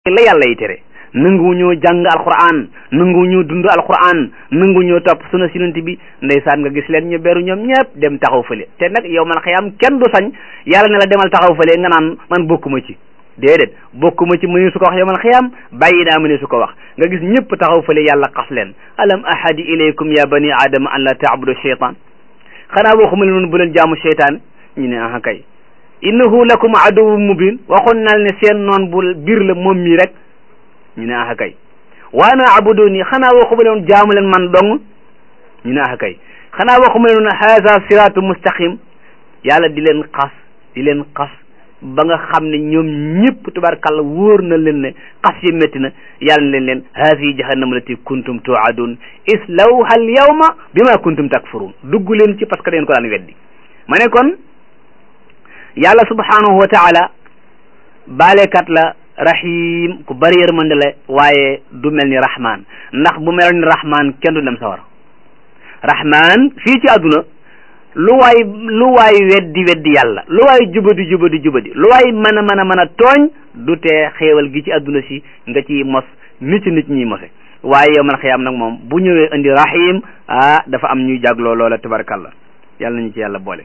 la yàlla yi tere nangu ñoo jàng alquran nangu ñoo dund alquran nangu ñoo topp suna sinanti bi ndeysaan nga gis leen ñu beru ñoom ñëpp dem taxaw fële te nag yow man xëyam kenn du sañ yàlla ne la demal taxaw fële nga naan man bokkuma ci déedéet bokkuma ci mëne su ko wax yow man xëyam bàyyi naa mëne su ko wax nga gis ñëpp taxaw fële yàlla xas leen alam ahadi ilaykum ya bani adama an la taabudu cheytan xanaa waxuma leen bu leen jaamu cheytaan ñu ne aha kay innahu lakum aduwwun mubin waxoon naa ne seen noon bu biir la moom mii rek ñu ne ah kay waana abuduni xanaa waxuma leen jaamu leen man dong ñu ne ah kay xanaa waxuma leen haza siratu mustaqim yàlla di leen xas di leen xas ba nga xam ne ñoom ñëpp tubaarkàlla wóor na leen ne xas yi métti na yàlla na leen leen haasi jahannama lati kuntum tuadun islawha al yawma bima kuntum takfurun dugg leen ci parce que dañ ko daan weddi ma ne kon yàlla subhanahu wa taala baalekat la rahim ku bari yërmande la waaye du mel ni rahman ndax bu mel ni rahman kenn du dem sawar rahman fii ci àdduna lu waay lu waay weddi weddi yàlla lu waay jubadi jubadi jubadi lu waay mën a mën a mën a tooñ du tee xéewal gi ci àdduna si nga ci mos nit ci nit ñuy mose waaye yow man xiyaam nag moom bu ñëwee indi rahim ah dafa am ñuy jagloo loola tabarakallah yàlla nañu ci yàlla boole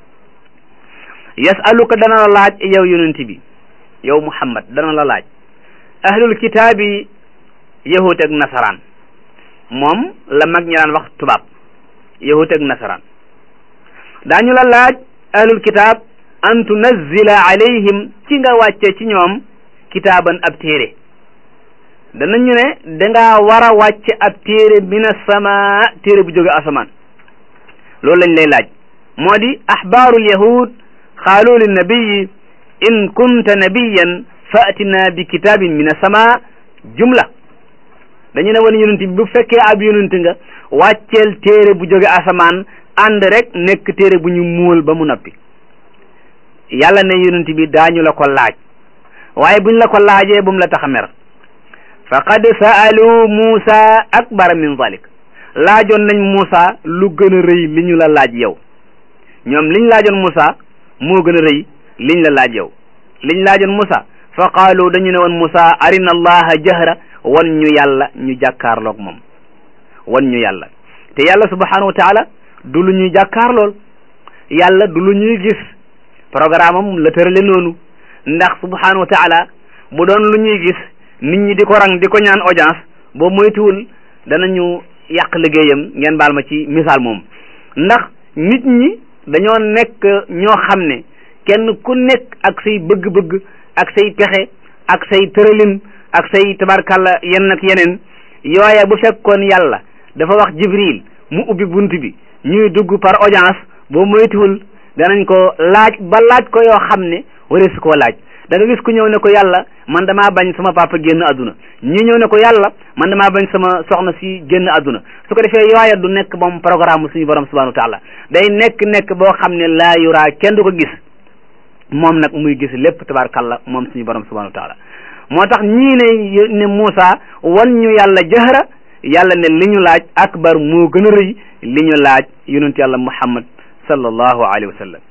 yasaluka dana la laaj yow yonent bi yow muhammad dana la laaj ahlul kitaabi yahut ak nasaraan moom la mag ñi daan wax tubaab yahut ak nasaraan daañu la laaj ahlul kitaab an tunazzila alayhim ci nga wàcce ci ñoom kitaaban ab téere danañu ne dangaa war a wàcce ab téere min as-samaa téere bu jóge asamaan loolu lañ lay laaj moo di axbaarul yahud qaalu linnabiyi in kunta nabiyan faatina bi kitaabin min as-samaa jumla dañu ne woon yonent bi bu fekkee ab yonent nga wàcceel téere bu jóge asamaan ànd rek nekk téere bu ñu muul ba mu noppi yàlla ne yonent bi daañu la ko laaj waaye buñ la ko laajee bu mu la tax a mer faqad sa'alu Muusa akbar min zalik laajoon nañ Muusa lu gën a rëy li ñu la laaj yow ñoom liñ laajoon Muusa moo gën a rëy liñ la laaj yow liñ laajoon Muusa fa qaalu dañu ne woon Muusa arina allaha jahra wan ñu yàlla ñu jàkkaarloog moom wan ñu yàlla te yàlla subhanahu wa taala du lu ñuy jàkkaarlool yàlla du lu ñuy gis programme am la tërale noonu ndax subhanahu wa taala bu doon lu ñuy gis nit ñi di ko rang di ko ñaan audience boo moytuwul danañu yàq liggéeyam ngeen baal ma ci misaal moom ndax nit ñi dañoo nekk ñoo xam ne kenn ku nekk ak say bëgg-bëgg ak say pexe ak say tëralin ak say tabarkalla yenn ak yeneen yooya bu fekkoon yàlla dafa wax jibril mu ubbi bunt bi ñuy dugg par audience boo moytuwul danañ ko laaj ba laaj ko yoo xam ne waree su koo laaj da nga gis ku ñëw ne ko yàlla man damaa bañ sama papa génn àdduna ñi ñëw ne ko yàlla man damaa bañ sama soxna si génn àdduna su ko defee yooya du nekk moom programme suñu borom subhanahu wa taala day nekk nekk boo xam ne laa yuraa kenn du ko gis moom nag muy gis lépp tabarakalla moom suñu borom subhanahu wa taala moo tax ñii ne ne Muusa wan ñu yàlla jahra yàlla ne li ñu laaj akbar moo gën a rëy li ñu laaj yonent yàlla Muhammad sallallahu alayhi wa sallam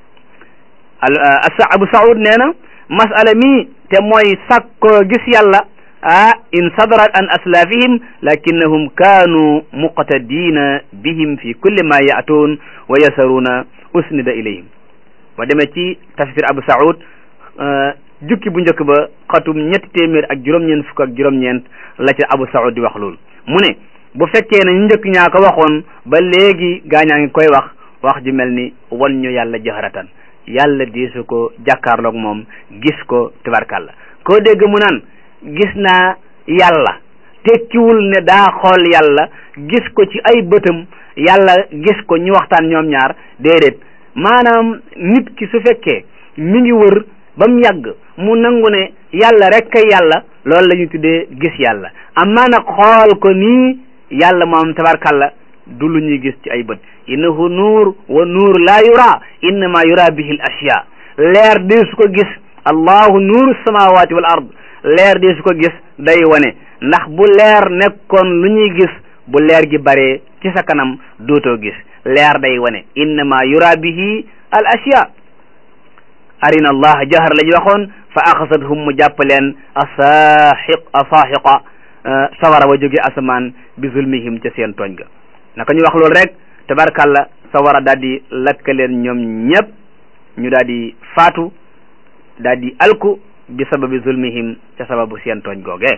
Abu Saud nee na masala mi te mooy sàkkoo gis yàlla ah in sadarat an aslafihim lakinnahum kaanu muqtadina bihim fi kulli ma yaatuun wa yasaruuna usnida ilayhim ba demee ci tafsir Abu Saud jukki bu njëkk ba xatum ñetti téeméer ak juróom-ñeent fukk ak juróom-ñeent la ca Abu Saud di wax loolu mu ne bu fekkee ne ñu njëkk ñaa ko waxoon ba léegi gaañaa ngi koy wax wax ji mel ni wan ñu yàlla jahratan yàlla diisu ko jàkkaarloog moom gis ko tabarkàlla koo dégg mu naan gis naa yàlla tekkiwul ne daa xool yàlla gis ko ci ay bëtam yàlla gis ko ñu waxtaan ñoom ñaar déedéet maanaam nit ki su fekkee mi ngi wër ba mu yàgg mu nangu ne yàlla rek kay yàlla loolu la ñu tuddee gis yàlla amaa nag xool ko nii yàlla moom tabarkàlla du lu ñuy gis ci ay bët innahu nuur wa nuur laa yura innama yura bihi l ashya leer dee su ko gis allahu nuuru samawati wal ard leer dee su ko gis day wane ndax bu leer nekkoon lu ñuy gis bu leer gi bare ci sa kanam dootoo gis leer day wane innama yura bihi al ashya arina allah jahar la ñu waxoon fa axasathum mu jàpp leen asaaxiq asaaxiqa sawara wa jóge asamaan bi zulmihim ca seen tooñ ga naka ñu wax loolu rek tabarkalla sawara daal di lakk leen ñoom ñëpp ñu daal di faatu daal di alku bi sababi zulmihim ca sababu seen tooñ googee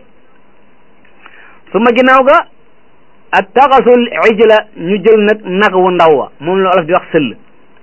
su ma ginnaaw ga ak taxasul ijla ñu jël nag nag wu ndaw wa moom la olof di wax sëll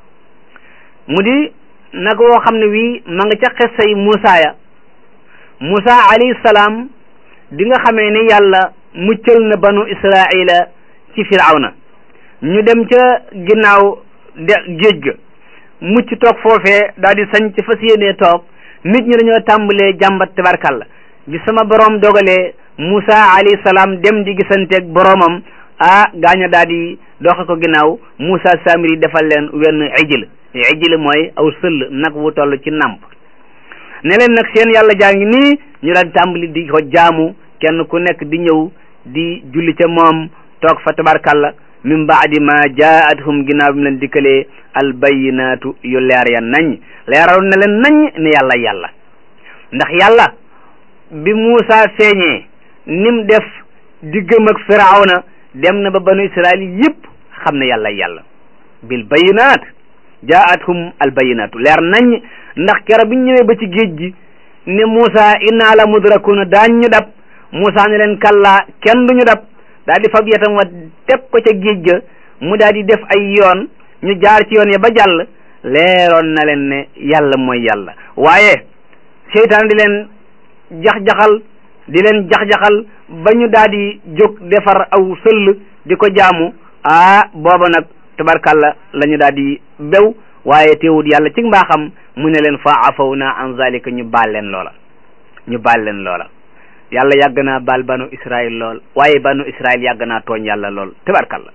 mu di nag woo xam ne wii ma nga ca xessay Muusa ya Muusa alayhi salaam di nga xamee ne yàlla muccal na banu Israila ci firawna ñu dem ca ginnaaw de géej ga mucc toog foofee daal di sañ ci fas yéenee toog nit ñi dañoo tàmbalee jàmbat tabarkalla bi sama borom dogalee Musa alayhi salaam dem di gisanteeg boromam ah gaaña daal di doxe ko ginnaaw Musa Samiri defal leen wenn ijil ijil mooy aw sëll nag wu toll ci nàmp ne leen nag seen yàlla jaa ngi nii ñu daal di tàmbali di ko jaamu kenn ku nekk di ñëw di julli ca moom toog fa tabarkalla min baadi ma jaathum ginnaaw bi mu leen dikkalee albayinaatu yu leer ya nañ leeral na leen nañ ne yàlla yàlla ndax yàlla bi Muusa feeñee nim def diggam ak firawna dem na ba banu israil yëpp xam ne yàlla yàlla bil bayinaat jaathum albayinaatu leer nañ ndax kero bi ñu ñëwee ba ci géej gi ne Muusa inna la mudrakuna daañ ñu dab Muusa ne leen kallaa kenn du ñu dab daal di fab yetam wa teg ko ca géej ga mu daal di def ay yoon ñu jaar ci yoon ya ba jàll leeroon na leen ne yàlla mooy yàlla waaye seytaan di leen jax-jaxal di leen jax-jaxal ba ñu daal di jóg defar aw sëll di ko jaamu ah booba nag tabarkalla la ñu daal di bew waaye teewut yàlla ci mbaaxam mu ne leen fa afaw na an zalika ñu baal leen loola ñu baal leen loola yàlla yàgg naa baal banu israil lool waaye banu israil yàgg naa tooñ yàlla lool tabarkalla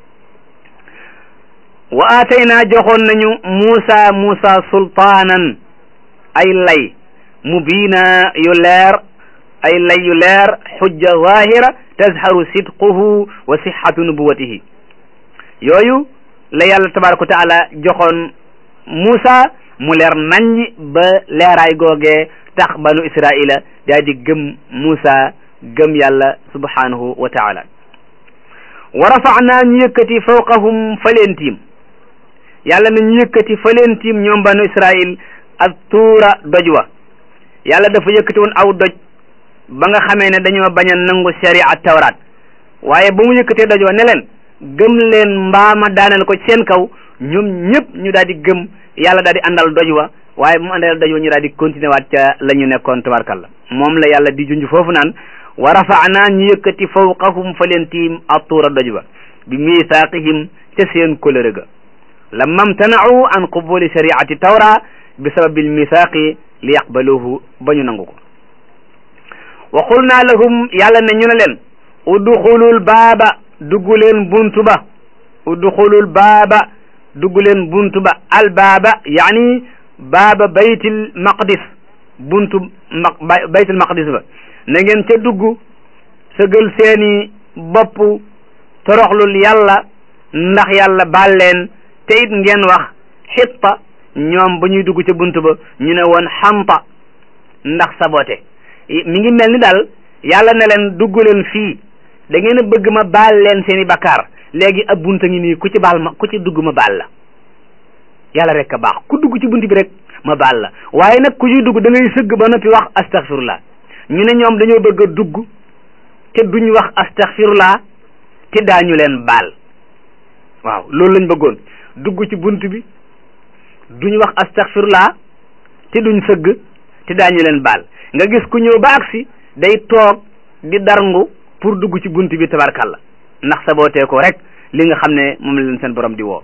wa aataynaa joxoon nañu muusa muusa sultaanan ay lay mubiina yu leer ay lay yu leer xujja zahira tazharu sidquhu wa sixatu nubuwatihi yooyu la yàlla tabaraka wa taala joxoon muusa mu leer naññ ba leeraay googee tax banu israila daa di gëm Muusa gëm yàlla subhanahu wa taala wa rafa'naa ñu yëkkati fawqahum fa leen tiim yàlla na ñu yëkkati fa leen tiim ñoom banu israil ak tuura doj wa yàlla dafa yëkkati woon aw doj ba nga xamee ne dañoo bañ a nangu sharia tawraat waaye ba mu yëkkatee doj wa ne leen gëm leen mbaama daaneel ko seen kaw ñoom ñëpp ñu daal di gëm yàlla daal di àndal doj wa waaye bu mu àndal doj wa ñu daal di continuer waat ca la ñu nekkoon tabarkalla moom la yàlla di junj foofu naan wa rafa'naa ñu yëkkati fawqahum fa leen tiim attuura doj ba bi misaaqihim ca seen kóllëre ga lamma mtana'u an qubuli shari'ati tawra bi sababil misaaqi li yaqbaluhu ba ñu nangu ko wa qulna lahum yàlla ne ñu ne leen udxulul baaba dugg leen buntu ba udxulul baaba dugg leen buntu ba al baaba yaani baaba baytil maqdis buntu ma baytil maqdis ba na ngeen ca dugg sëgal seeni bopp toroxlul yàlla ndax yàlla baal leen te it ngeen wax xitta ñoom ba ñuy dugg ca buntu ba ñu ne woon xampa ndax sabote mi ngi mel ni daal yàlla ne leen dugg leen fii da ngeen a bëgg ma baal leen seeni bakkaar léegi ab bunta ngi nii ku ci baal ma ku ci dugg ma baal la yàlla rek a baax ku dugg ci bunt bi rek ma baal la waaye nag ku ciy dugg da ngay sëgg ba noppi wax astaghfirullah ñu ne ñoom dañoo bëgg a dugg te duñ wax astaghfirullah te daañu leen baal waaw loolu lañ bëggoon dugg ci bunt bi duñ wax astaghfirullah te duñ sëgg te daañu leen baal nga gis ku ñëw ba agsi day toog di darngu pour dugg ci bunt bi tabarkalla ndax sabootee ko rek li nga xam ne moom la leen seen borom di woo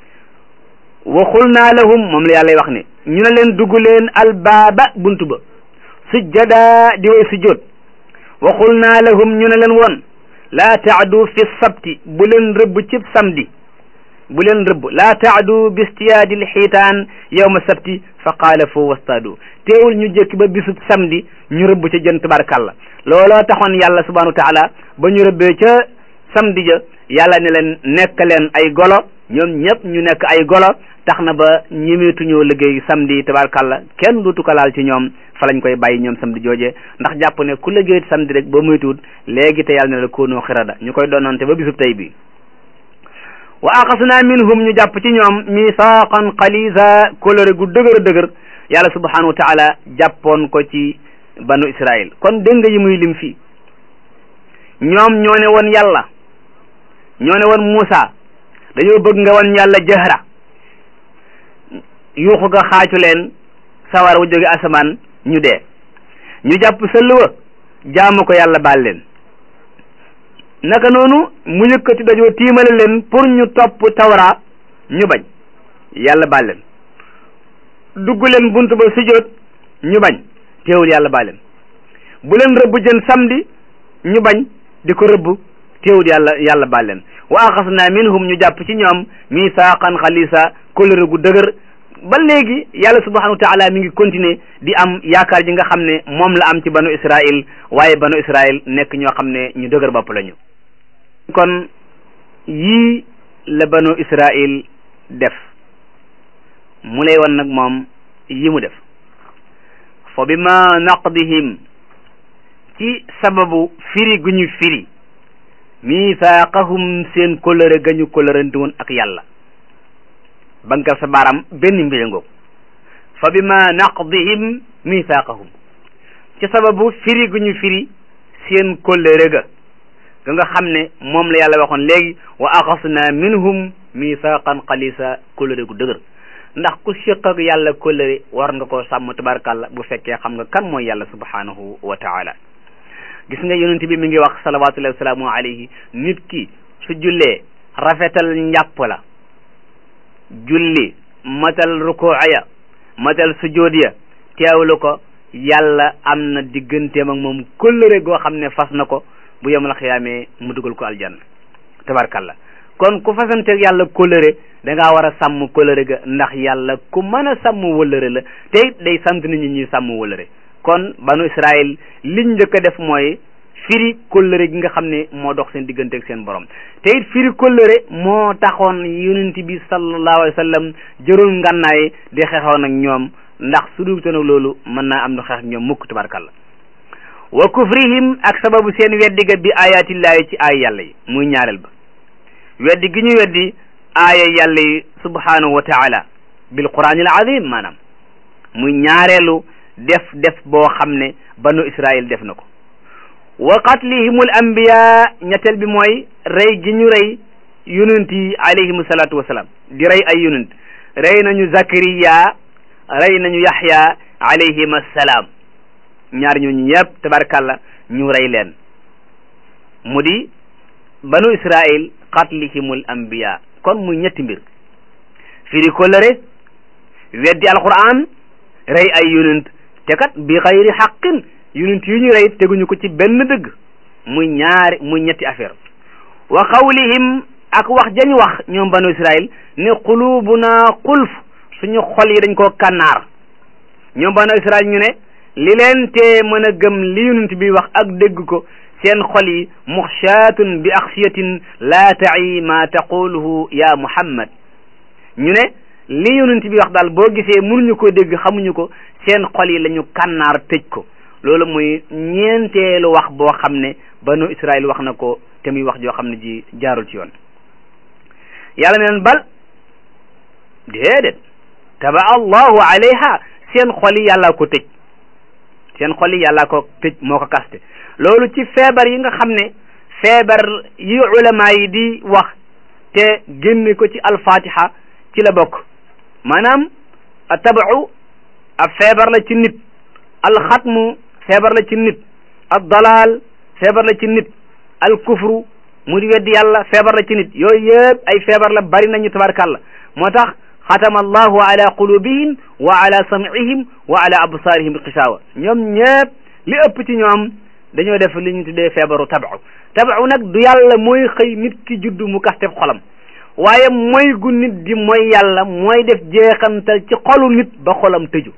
waxul naa lahum moom la yàlla wax ne ñu ne leen dugg leen albaaba buntu ba sujjada di way sujjóot waxul naa lahum ñu ne leen woon laa taadu fi sabti bu leen rëbb ci samedi bu leen rëbb laa taadu bi istiyaadil xiitaan yawma sabti fa qaala foo wastaadu teewul ñu jëkki ba bisub samedi ñu rëbb ca jën tabarkalla looloo taxoon yàlla subhanahu wa taala ba ñu rëbbee ca samedi ja yàlla ne leen nekk leen ay golo ñoom ñëpp ñu nekk ay golo tax na ba ñemeetuñoo liggéey samedi tabarkàlla kenn duutu ko laal ci ñoom fa lañ koy bàyyi ñoom samedi jooje ndax jàpp ne ku liggéey samedi rek ba moytuwut léegi te yàlla ne la koonoo xirada ñu koy doonante ba bisub tey bi wa axasna minhum ñu jàpp ci ñoom misaqan xalisa kolore gu dëgër dëgër yàlla subhanahu wa taala jàppoon ko ci banu israil kon dégg nga yi muy lim fii ñoom ñoo ne woon yàlla ñoo ne woon Muusa dañoo bëgg nga woon yàlla jahra yuuxu ga xaacu leen sawar wu jóge asamaan ñu dee ñu jàpp sëlluwa jaamu ko yàlla baal leen naka noonu mu yëkkati dajoo tiimale leen pour ñu topp tawra ñu bañ yàlla baal leen dugg leen bunt ba sujjóot ñu bañ teewul yàlla baal leen bu leen rëbb jën samedi ñu bañ di ko rëbb teewul yàlla yàlla baal leen wa axasna minhum ñu jàpp ci ñoom misaaqan xalisa kóllëre gu dëgër ba léegi yàlla subhanahu wa taala mi ngi continuer di am yaakaar ji nga xam ne moom la am ci banu israil waaye banu israil nekk ñoo xam ne ñu dëgër bopp lañu kon yii la banu israil def mu lay wan nag moom yi mu def fa bima naqdihim ci sababu firi gu ñu firi misaaqahum seen kóllëre ga ñu kóllërante woon ak yàlla bankal sa baaram benn mbir ngoog fa bima naqdihim misaaqahum ci sababu firi gu ñu firi seen kóllëre ga ga nga xam ne moom la yàlla waxoon léegi wa axasna minhum misaaqan xalisa kóllëre gu dëgër ndax ku séq ak yàlla kóllëre war nga koo sàmm tabarkàlla bu fekkee xam nga kan mooy yàlla subhanahu wa taala gis nga yonent bi mi ngi wax salawatullahi wasalaamu alayhi nit ki su jullee rafetal njàpp la julli matal rukuu ya matal sujood ya teewlu ko yàlla am na digganteem ak moom kóllëre goo xam ne fas na ko bu yemal xiyaamee mu dugal ko aljanna tabarkalla kon ku fasanteeg yàlla kóllëre da ngaa war a sàmm kóllëre ga ndax yàlla ku mën a sàmm wëllëre la te it day sant nit ñi ñuy sàmm wëllëre kon banu Israël liñ njëkk a def mooy firi kóllëre gi nga xam ne moo dox seen diggante ak seen borom te it firi kóllëre moo taxoon yonent bi sallallahu alayhi wa sallam jërul ngànnaay di xeexoon ak ñoom ndax su dul nag loolu mën naa am nu xeex ak ñoom mukk tabarkalla wa kufrihim ak sababu seen weddi ga bi ayatillahi ci aay yàlla yi muy ñaareel ba weddi gi ñu weddi aaya yàlla yi subhanahu wa taala bil quraanil azim maanaam muy ñaareelu def def boo xam ne banu Israël def na ko wa qatlihimul anbiya ñetteel bi mooy rey gi ñu rey yonent yi alayhimu salaatu wasalaam di rey ay yonent rey nañu Zakariya rey nañu Yaxya alayhim assalaam ñaar ñooñu ñëpp tabarkàlla ñu rey leen mu di banu Israël qatlihimul anbiya kon muy ñetti mbir firi kóllëre weddi alquran rey ay yonent te kat bi xayri xaqin yonent yu ñu rey teguñu ko ci benn dëgg muy ñaari muy ñetti affaire wa qawlihim ak wax jañ wax ñoom banu israil ne qulubuna xulf suñu xol yi dañ koo kànnaar ñoom banu israil ñu ne li leen tee mën a gëm li yonent bi wax ak dégg ko seen xol yi muxshaatun bi axsiyatin laa ta'i ma taquluhu ya muhammad ñu ne li yonent bi wax daal boo gisee mënuñu ko dégg xamuñu ko seen xol yi la ñu kànnaar tëj ko loolu muy ñeenteelu wax boo xam ne banu Israël wax na ko te muy wax joo xam ne ji jaarul ci yoon yàlla ne leen bal déedéet taba allahu alayha seen xol yi yàllaa ko tëj seen xol yi yàllaa ko tëj moo ko kaste loolu ci feebar yi nga xam ne feebar yi ulama yi di wax te génne ko ci alfatiha ci la bokk maanaam a tabacu ab feebar la ci nit alxatmu feebar la ci nit ad dalal feebar la ci nit al kufru mu di weddi yàlla feebar la ci nit yooyu yëpp ay feebar la bari nañu tabarkàlla moo tax xatama allahu ala qulubihim wa ala sam'ihim wa ala absaarihim xisaawa ñoom ñëpp li ëpp ci ñoom dañoo def li ñu tuddee feebaru tabacu tabacu nag du yàlla mooy xëy nit ki juddu mu kasteb xolam waaye mooy gu nit di mooy yàlla mooy def jeexantal ci xolu nit ba xolam tëju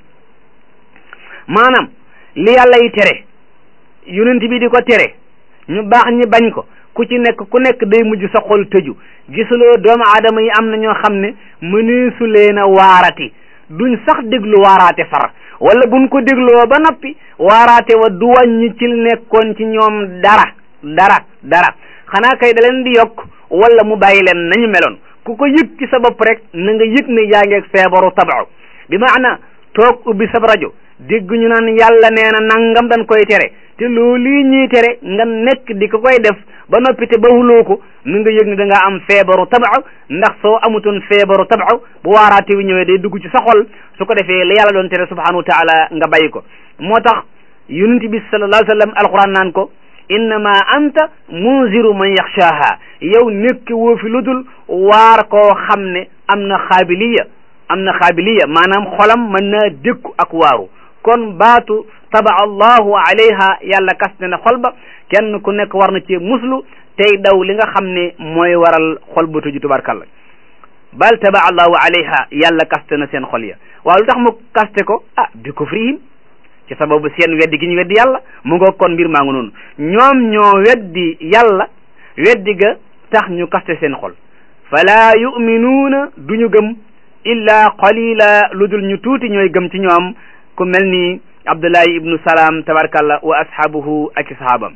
maanaam li yàlla yi tere yonent bi di ko tere ñu baax ñi bañ ko ku ci nekk ku nekk day mujj sa xol tëju gisuloo doomu aadama yi am na ñoo xam ne mëneesu leen a waarati duñ sax déglu waaraate far wala buñ ko dégloo ba noppi waaraate wa du wàññi ci nekkoon ci ñoom dara dara dara xanaa kay da leen di yokk wala mu bàyyi leen nañu meloon ku ko yëg ci sa bopp rek na nga yëg ne yaa ngi ak feebaru tabau bi maana toog ubbi sab rajo dégg ñu naan yàlla nee na nangam dañ koy tere te loolu lii ñuy tere nga nekk di ko koy def ba noppi te bawuloo ko na nga yëg ne da ngaa am feebaru tabau ndax soo amutoon feebaru tabau bu waaraate wi ñëwee day dugg ci sa xol su ko defee la yàlla doon tere subhanahu wa taala nga bàyyi ko moo tax yonent bi sallallahu alayhi wa sallam alquran naan ko innama anta munziru man yaxshaaha yow nekk woo fi lu dul waar koo xam ne am na xaabiliya am na xaabiliya maanaam xolam mën naa dékku ak waaru kon baatu taba allahu alayha yàlla kas ne na xol ba kenn ku nekk war na ci muslu tey daw li nga xam ne mooy waral xol ba tuju tubarkalla bal taba allahu alayha yàlla kaste na seen xol ya waaw lu tax mu kaste ko ah bi kufrihim ci sababu seen weddi gi ñu weddi yàlla mu nga kon mbir maa ngi noonu ñoom ñoo weddi yàlla weddi ga tax ñu kaste seen xol fala yuminuuna duñu gëm illa qalila lu dul ñu tuuti ñooy gëm ci ñoom ku mel ni abdullahi ibnu salaam tabarkalla wa ashaabuhu ak i sahaabam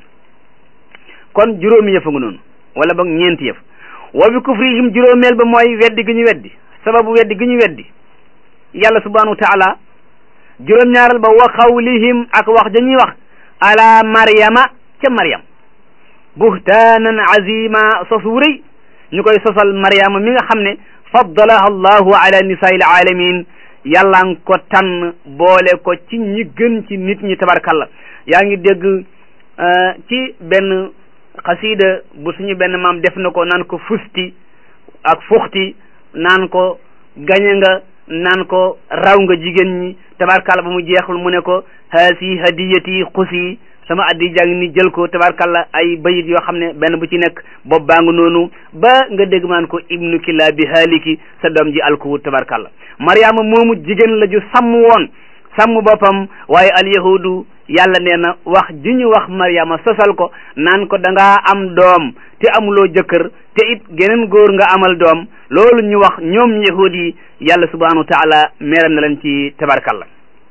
kon juróomi yëf a nga noonu wala boog ñeenti yëf wa bi kufrihim juróomeel ba mooy weddi gi ñu weddi sababu weddi gi ñu weddi yàlla subhanahu wa taala juróom-ñaaral ba wa xawlihim ak wax dañuy wax ala maryama ca maryam buhtaanan azima sos wu rëy ñu koy sosal maryama mi nga xam ne faddalaha allahu ala nisaa'il alamin yàlla nga ko tànn boole ko ci ñi gën ci nit ñi tabarkalla yaa ngi dégg ci benn xasida bu suñu benn maam def na ko naan ko fusti ak fuxti naan ko gañe nga naan ko raw nga jigéen ñi tabarkalla ba mu jeexul mu ne ko haasi hadiyati xusi sama addi jàng ni jël ko tabarkalla ay bayit yoo xam ne benn bu ci nekk bopp baa nga noonu ba nga dégg maan ko ibnu killa bi haaliki sa doom ji alkuwut tabarkalla mariama moomu jigéen la ju sàmm woon sàmm boppam waaye alyahudu yàlla nee na wax ji ñu wax mariama sosal ko naan ko da ngaa am doom te amuloo jëkkër te it geneen góor nga amal doom loolu ñu wax ñoom yahud yi yàlla subhanahu wa taala meeram na leen ci tabarkalla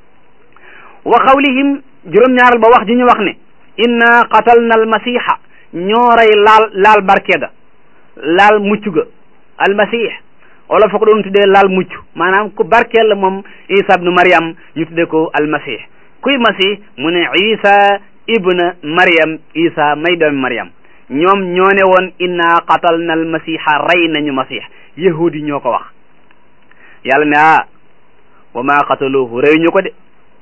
wa xawlihim juróom-ñaaral ba wax ji ñu wax ne inna qatalna almasiha ñoo rey laal laal barke ga laal mucc ga almasih wala fa ko doon tuddee laal mucc maanaam ku barkeel la moom isa ibnu mariam ñu tuddee ko almasih kuy masih mu ne isa ibna mariam isa may doomi mariam ñoom ñoo ne woon inna qatalna almasiha rey nañu masih yahudi ñoo ko wax yàlla ne ah wa ma qataluhu rey ñu ko de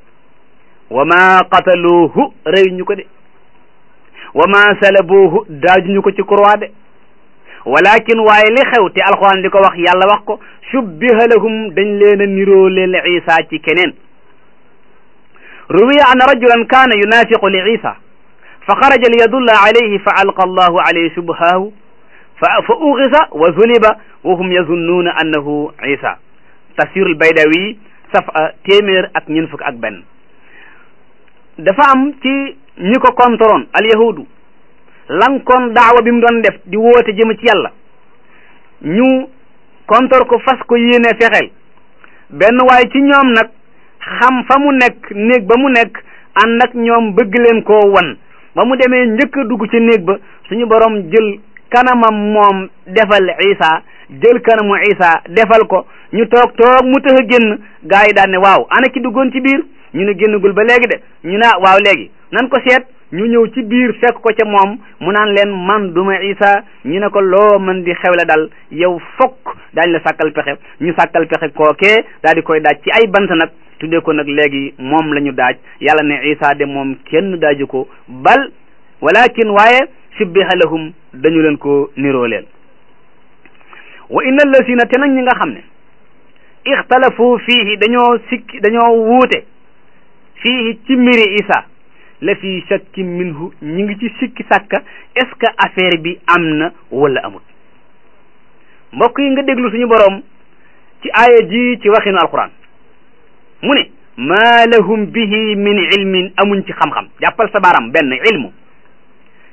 wa ma qataluuhu rey ñu ko de wa ma salabuuhu daaju ñu ko ci croix de walakin waaye li xew te alquran di ko wax yàlla wax ko shubbiha lahum dañ leen a niroo leel isa ci keneen ruwiya an rajulan kaana yunafiqu li isa fa xaraja li yadulla alayhi fa alqa allahu alayhi shubhahu fa fa uxisa wa zuliba wa hum yazunnuuna annahu isa tafsirul baydawi safa téeméer ak ñeent fukk ak benn dafa am ci ñi ko kontoroon alyahudu lankoon daawa bi mu doon def di woote jëm ci yàlla ñu kontor ko fas ko yéene fexeel benn waaye ci ñoom nag xam fa mu nekk néeg ba mu nekk ànd ak ñoom bëgg leen koo wan ba mu demee njëkk a dugg ci néeg ba suñu borom jël kanamam moom defal isa jël kanamu isa defal ko ñu toog toog mu tëx a génn gaa yi daan ne waaw ana ki duggoon ci biir ñu ne génnagul ba léegi de ñu ne waaw léegi nan ko seet ñu ñëw ci biir fekk ko ca moom mu naan leen man duma isa ñu ne ko loo mën di xewle dal yow fokk daañ la sàkkal pexe ñu sàkkal pexe kookee daal di koy daaj ci ay bant nag tuddee ko nag léegi moom la ñu daaj yàlla ne isa de moom kenn daaju ko bal walakin waaye shubbiha lahum dañu leen ko niroo leen wa inna allasina te nag ñi nga xam ne ixtalafu fiihi dañoo sikki dañoo wuute fiihi ci mbiri isa la fi shakki minhu ñi ngi ci sikki sàkka est ce que affaire bi am na wala amut mbokk yi nga déglu suñu boroom ci aaya ji ci waxinu alquran mu ne maa lahum bihi min ilmin amuñ ci xam-xam jàppal sa baaraam benn ilmu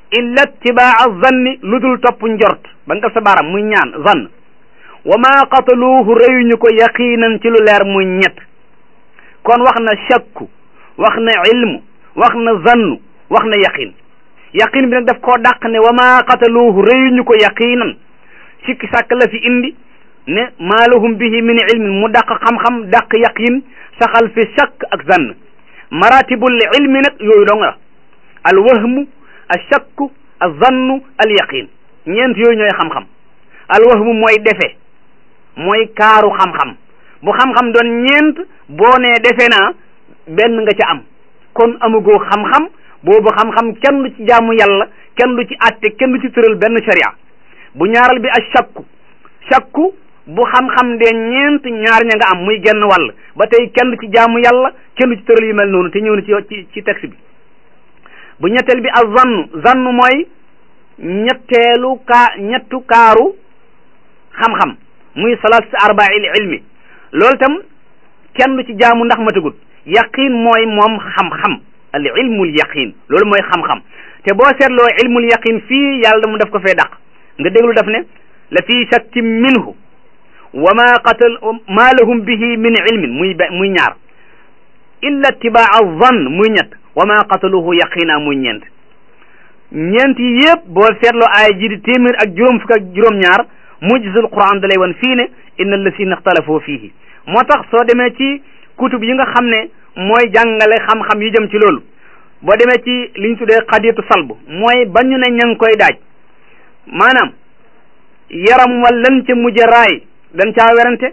illa tibaa zanni lu dul topp njort ba nga sa baram muy ñaan zann wa ma qataluuhu reyuñu ko yaqiinan ci lu leer muy ñett kon wax na shakku wax na ilmu wax na zannu wax na yaqin yaqin bi nag daf koo dàq ne wa ma qataluuhu reyuñu ko yaqiinan sikki sàkk la fi indi ne maa lahum bihi min ilmin mu dàq xam-xam dàq yaqin saxal fi shakk ak zann maratibul ilmi nag yooyu dong la al wahmu al shakku al zannu al yaqin ñeent yooyu ñooy xam-xam al wahmu mooy defe mooy kaaru xam-xam bu xam-xam doon ñeent boo nee defe naa benn nga ca am kon amugoo xam-xam boobu xam-xam kenn du ci jaamu yàlla kenn du ci àtte kenn du ci tëral benn sharia bu ñaaral bi al shakku shakku bu xam-xam de ñeent ñaar ña nga am muy genn wàll ba tey kenn ci jaamu yàlla kenn ci tëral yu mel noonu te ñëw na ci ci ci texte bi bu ñetteel bi ak zannu zannu mooy ñetteelu kaa ñettu kaaru xam-xam muy salas arbail ilmi loolu tam kenn du ci jaamu ndax matagut yaqin mooy moom xam-xam al ilmul yaqin loolu mooy xam-xam te boo seetloo ilmul yaqin fii yàlla mu daf ko fee dàq nga déglu daf ne la fii shakkin minhu wa ma qatal ma lahum bihi min ilmin muy be muy ñaar illa tibaa zann muy ñett wa ma qataluhu yaqina muy ñeent ñeent yi yëpp boo seetloo aaya ji di téeméer ak juróom fukk ak juróom-ñaar mujizul quran da lay wan fii ne inna allasina ixtalafoo fiihi moo tax soo demee ci kutub yi nga xam ne mooy jàngale xam-xam yu jëm ci loolu boo demee ci li ñu tuddee xadiyatu salb mooy ba ñu ne ña ngi koy daaj maanaam yaram wal lan ca mujj raay dañ caa werante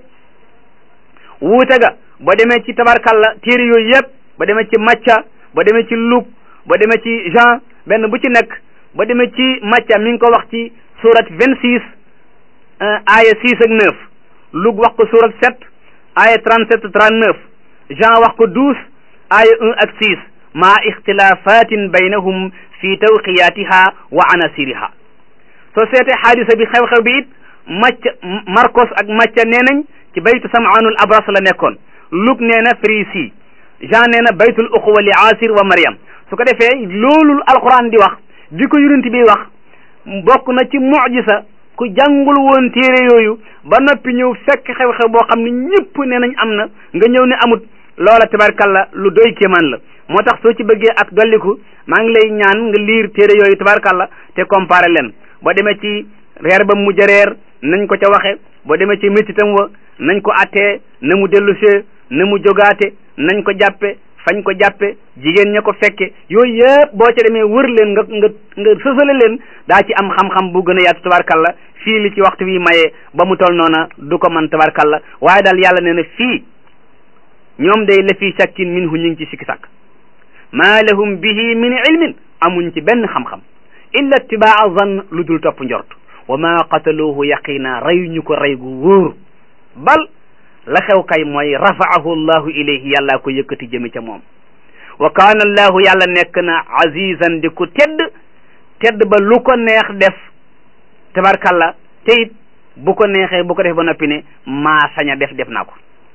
wuute ga ba demee ci tabarkalla téere yooyu yëpp ba demee ci macca ba demee ci lug ba demee ci Jean benn bu ci nekk ba demee ci macca mi ngi ko wax ci surat vingt six aya six ak neuf lug wax ko surat sept aya trente sept trente neuf Jean wax ko douze aya un ak six ma ixtilafatin baynahum fi tawqiyatiha wa anasiriha soo seetee xaadisa bi xew-xew bi it macc Marcos ak macca nee nañ ci baytu samaanul abras la nekkoon Luc nee na Frisi Jean nee na baytul uxuwa li Asir wa Mariam su ko defee loolu alquran di wax bi ko yonent bi wax bokk na ci mujisa ku jàngul woon téere yooyu ba noppi ñëw fekk xew-xew boo xam ne ñëpp nee nañ am na nga ñëw ne amut loola tabarkalla lu doy kéemaan la moo tax soo ci bëggee ak dolliku maa ngi lay ñaan nga liir téere yooyu tabarkalla te comparé leen boo demee ci reer ba mu jareer nañ ko ca waxe boo demee ci métitam wa nañ ko attee na mu dellusee na mu jogaate nañ ko jàppe fañ ko jàppe jigéen ña ko fekke yooyu yëpp boo ca demee wër leen nga nga nga sësale leen daa ci am xam-xam bu gën a yaatu tabarkalla fii li ci waxtu wi maye ba mu tol noona du ko man tabarkalla waaye daal yàlla nee na fii ñoom day la fii shakkin minhu ñu ngi ci sikki sàkk maa lahum bihi min ilmin amuñ ci benn xam-xam illa tibaa zann lu dul topp njort wa ma qataluuhu yaqina reyuñu ko rey gu wóor bal la xew kay mooy rafaahu llahu ilayhi yàllaa ko yëkkati jëme ca moom wa kaana allahu yàlla nekk na azizan di ku tedd tedd ba lu ko neex def tabarkalla te it bu ko neexee bu ko def ba noppi ne maa sañ a def def naa ko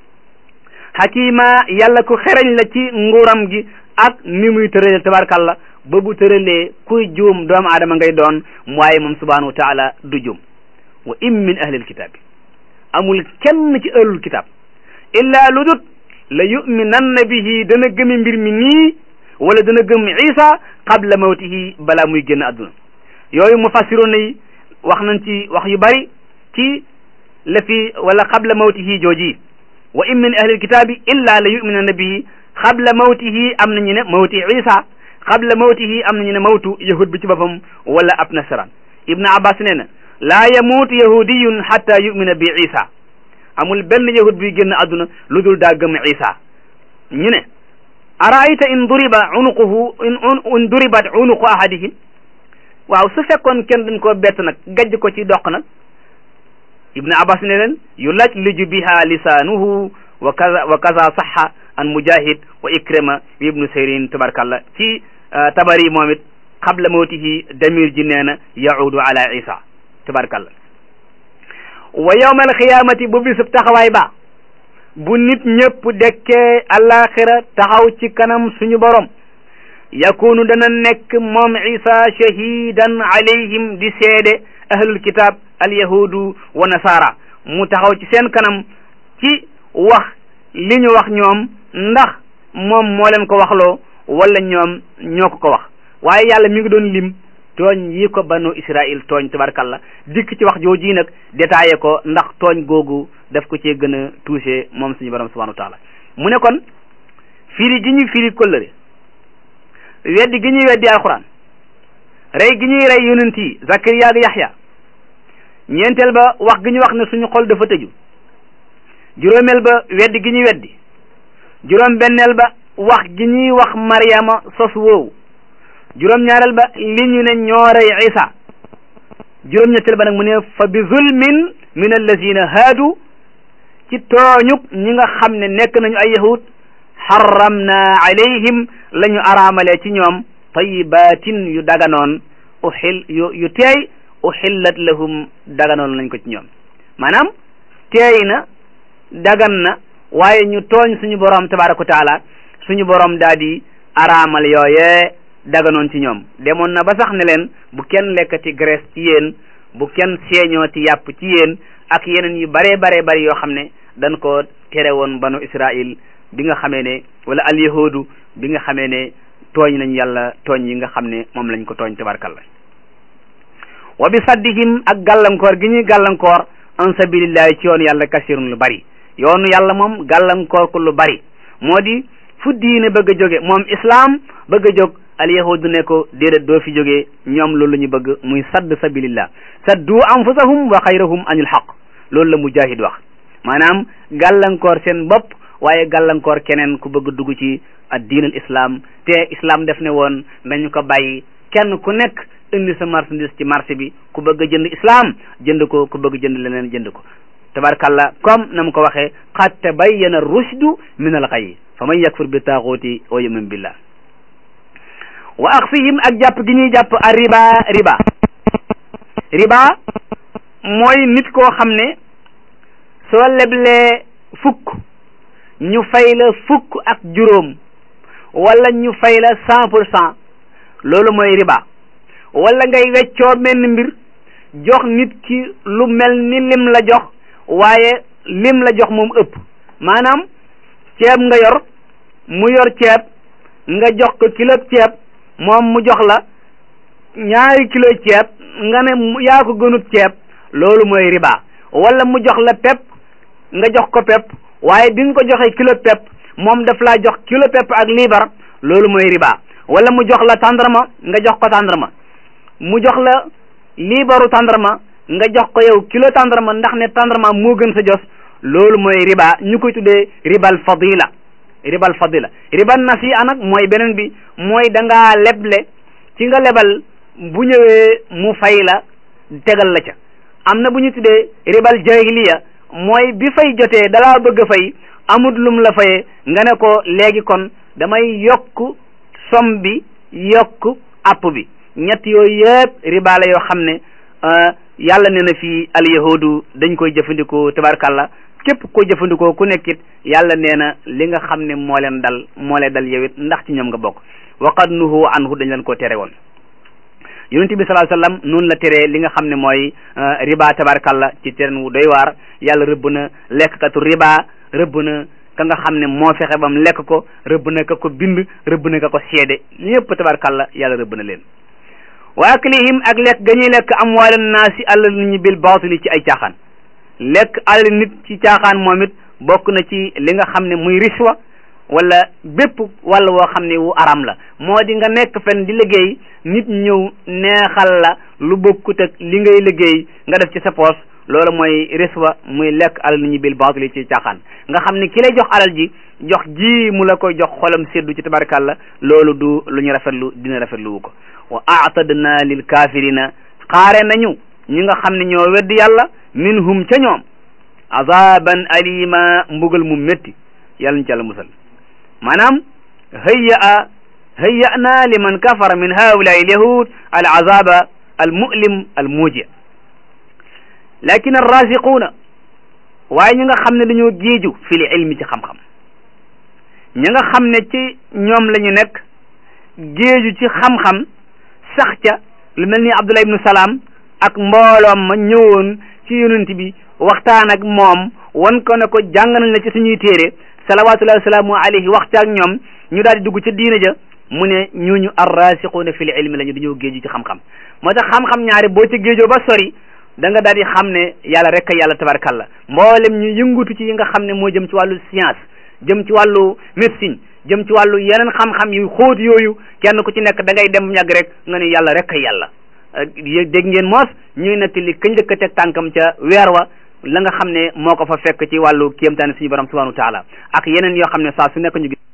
xakima yàlla ku xereñ la ci nguuram gi ak ni muy tërale tabarkalla ba bu tëralee kuy juum doomu aadama ngay doon waaye moom subhanahu wa taala du juum wa in min ahlil kitaabi amul kenn ci ahlul kitaab illa lu dut la yuminanna bihi dana gëmi mbir mi nii wala dana gëm isa qabla mawtihi balaa muy génn àdduna yooyu mufassiroon yi wax nañ ci wax yu bari ci la fi wala qabla mawtihi jooji wa in min ahlil kitaabi illa la yuminanna bihi qabla mawtihi am nañu ne mawti isa qabla mawtihi am nañu ne mawtu yahud bi ci boppam wala ab nasaraan ibnu abbas nee na laa yamuutu yahudiyun hatta yumina bi isa amul benn yahud buy génn àdduna lu dul daa gëm isa ñu ne araayta in duriba unuquhu in duribat unuqu ahadihim waaw su fekkoon kenn dañ koo bett nag gajj ko ci doq nag ibnu abbas ne leen yu laj liju biha lisaanuhu wa kaza wa kaza saxa an mujahid wa ikrima wa ibnu sirin tabarkalla ci tabari moom it qabla mawtihi damir ji nee na yaudu ala isa tabarkalla wa yawma alxiyamati bu bisub taxawaay ba bu nit ñëpp dekkee alaxira taxaw ci kanam suñu borom yakunu dana nekk moom isa shahidan alayhim di seede ahlul kitab alyahudu wa nasara mu taxaw ci seen kanam ci wax li ñu wax ñoom ndax moom moo leen ko waxloo wala ñoom ñoo ko ko wax waaye yàlla mi ngi doon lim tooñ yi ko banu israil tooñ tabarkalla dikk ci wax jooji nag détaillé ko ndax tooñ googu daf ko cee gën a touché moom suñu borom subhanahu wa taala mu ne kon firi gi ñuy firi kóllëre weddi gi ñuy weddi alquran rey gi ñuy rey yonent yi zakariya ak yaxya ñeenteel ba wax gi ñu wax ne suñu xol dafa tëju juróomeel ba weddi gi ñuy weddi juróom benneel ba wax gi ñuy wax maryama sos woowu juróom ñaareel ba li ñu ne ñoo rey isa juróom ñetteel ba nag mu ne fa bi zulmin min allazina haadu ci tooñuk ñi nga xam ne nekk nañu ay yahud xaramna alayhim la ñu araamale ci ñoom tayibatin yu daganoon uxil yu yu teey uxillat lahum daganoon lañ ko ci ñoom maanaam teey na dagan na waaye ñu tooñ suñu borom tabaraka wa taala suñu borom daal di araamal yooyee daganoon ci ñoom demoon na ba sax ne leen bu kenn lekkati graisse ci yéen bu kenn seeñooti yàpp ci yéen ak yeneen yu bare bare bari yoo xam ne dañ ko tere woon banu Israil bi nga xamee ne wala al yahudu bi nga xamee ne tooñ nañ yàlla tooñ yi nga xam ne moom lañ ko tooñ tabarkalla wa bi saddihim ak gàllankoor gi ñuy gàllankoor an sabilillahi ci yoonu yàlla kasirun lu bari yoonu yàlla moom gàllankoor ko lu bari moo di fu diine bëgg a jóge moom islam bëgg a jóg al yahudu ne ko déedéet doo fi jógee ñoom loolu la ñu bëgg muy sadd sabilillah saddu anfusahum wa xayrahum anil xaq loolu la mujahid wax maanaam gàllankoor seen bopp waaye gàllankoor keneen ku bëgg dugg ci ad diin al islam te islam def ne woon nañu ko bàyyi kenn ku nekk indi sa marchandise ci marché bi ku bëgg a jënd islam jënd ko ku bëgg jënd leneen jënd ko tabarkalla comme na mu ko waxee qad tabayyana rushdu min al ghayy fa man yakfur bi taaxuuti wa yumin billah wa axfihim ak jàpp gi ñuy jàpp a riba riba riba mooy nit koo xam ne soo leblee fukk ñu fay la fukk ak juróom wala ñu fay la cent pour cent loolu mooy riba wala ngay weccoo menn mbir jox nit ki lu mel ni lim la jox waaye lim la jox moom ëpp maanaam ceeb nga yor mu yor ceeb nga jox ko kilo ceeb moom mu jox la ñaari kilo ceeb nga ne yaa ko gënut ceeb loolu mooy riba wala mu jox la pepp nga jox ko pepp waaye bi nga ko joxee kilo pepp moom daf laa jox kilo pepp ak liibar loolu mooy riba wala mu jox la tàndarma nga jox ko tàndarma mu jox la liibaru tàndarma nga jox ko yow kilo tàndarma ndax ne tàndarma moo gën sa jos loolu mooy riba ñu koy tuddee ribal fadila ribal fadila ribal nasi'a nag mooy beneen bi mooy da ngaa leble ci nga lebal bu ñëwee mu fay la tegal la ca am na bu ñu tuddee ribal jahiliya mooy bi fay jotee dalaa bëgg a fay amut lum la fayee nga ne ko léegi kon damay yokk som bi yokk app bi ñett yooyu yëpp riba la yoo xam ne yàlla ne na fii al yahudu dañ koy jëfandikoo tabarkalla képp ko jëfandikoo ku nekkit yàlla nee na li nga xam ne moo leen dal moo leen dal yow it ndax ci ñoom nga bokk waqad nuhu anhu dañ leen ko tere woon yonent bi sallallahu alayhi wasallam noonu la teree li nga xam ne mooy riba tabarkalla ci teen wu doy waar yàlla rëbb na lekkkatu riba rëbb na ka nga xam ne moo fexe bam lekk ko rëbb na ka ko bind rëbb na ka ko seede ñëpp tabarkalla yàlla rëbb na leen wa aklihim ak lekk ga ñuy lekk amwaal naasi alal nit ñi bil baatili ci ay caaxaan lekk alal nit ci caaxaan moom it bokk na ci li nga xam ne muy riswa wala bépp wàll woo xam ne wu aram la moo di nga nekk fen di liggéey nit ñëw neexal la lu bokkut ak li ngay liggéey nga def ci sa poos loolu mooy riswa muy lekk alal nit ñi bil baatili ci caaxaan nga xam ne ki lay jox alal ji jox ji mu la koy jox xolam seddu ci tabarkàlla loolu du lu ñu rafetlu dina rafetlu wu ko wa aatadna lil kafirina xaare nañu ñi nga xam ne ñoo weddi yàlla minhum ca ñoom azaban alima mbugal mu métti yàlla ñu ci yàlla musal maanaam hayya a hayya na liman kafara min haulai alyahud al azaba al mu'lim al muji lakin arrasiquuna waaye ñi nga xam ne dañoo géeju fi li ilmi ci xam-xam ñi nga xam ne ci ñoom la ñu nekk géeju ci xam-xam sax ca lu mel ni Abdullah ibnu Salaam ak mbooloom ma ñëwoon ci yonent bi waxtaan ak moom wan ko ne ko jàng nañ la ci suñuy téere salawatullahi wasalaamu alayhi wax ca ak ñoom ñu daal di dugg ca diina ja mu ne ñooñu arrasiquuna fil ilmi la ñu dañoo géeju ci xam-xam moo tax xam-xam ñaari boo ca géejoo ba sori da nga daal di xam ne yàlla rek a yàlla tabarakallah mboolem ñu yëngutu ci yi nga xam ne moo jëm ci wàllu science jëm ci wàllu médecine jëm ci wàllu yeneen xam-xam yu xóot yooyu kenn ku ci nekk da ngay dem ñàgg rek nga ne yàlla rek a yàlla dégg ngeen moos ñuy nekk li kañ njëkk a teg tànkam ca weer wa la nga xam ne moo ko fa fekk ci wàllu kéemtaani suñu borom subhanahu wa taala ak yeneen yoo xam ne saa su nekk ñu gis